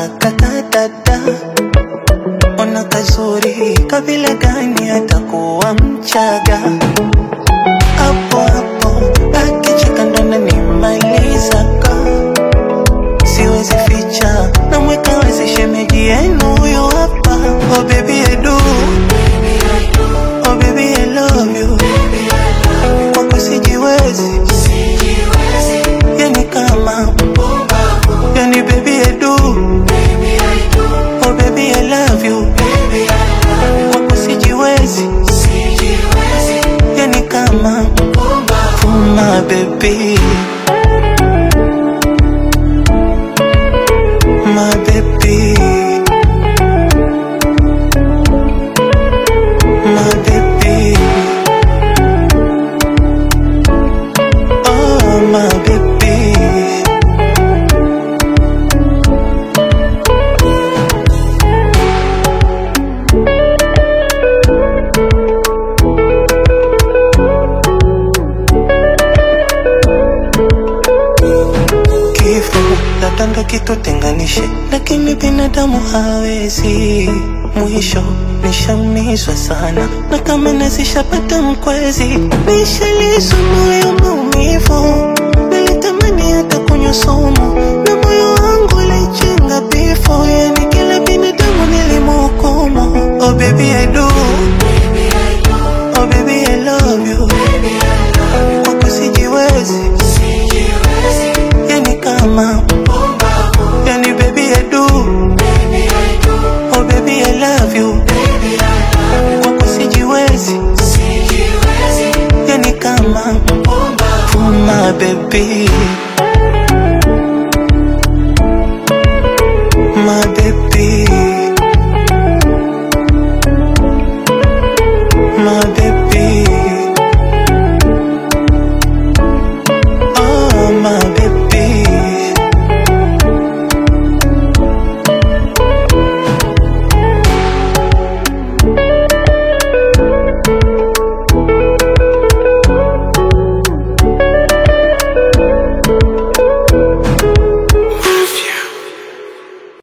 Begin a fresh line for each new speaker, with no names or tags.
kakadada ona kazuri kabila gani atakuwa mchaga hapo hapo akicheka ndo nanimalizaga siwezi ficha namweka wazi shemeji yenu huyo hapa oh baby I do oh baby I love you kwako sijiwezi yani kama yani baby I do oh baby I love you kwako sijiwezi yani kama puma baby my baby my baby oh my baby kifo labda ndo kitutenganishe, lakini binadamu hawezi. Mwisho nishaumizwa sana, na kama nazishapata mkwezi, nishalizwa moyo maumivu. Nilitamani hata kunywa sumu, na moyo wangu ulijenga bifo, yani kila binadamu nilimhukumu. Oh baby I do, oh baby I love you, kwako sijiwezi yani kama yani baby I do oh baby I love you kwako sijiwezi yani kama puma baby